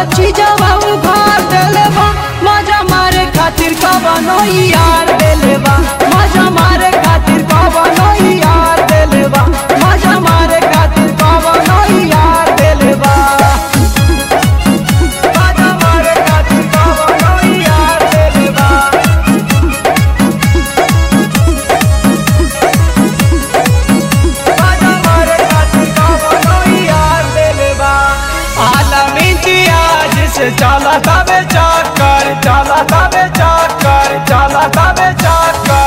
चीजवा उघार देले बा मजा मारे खातिर कवनो यार देले बा मजा मारे खातिर कवनो यार देले बा मजा मारे खातिर कवनो यार देले बा मजा मारे खातिर कवनो यार देले बा मजा मारे खातिर कवनो यार देले बा आलम इम्तियाज से चला तबे चक्कर चला तबे चक्कर चला तबे चक्कर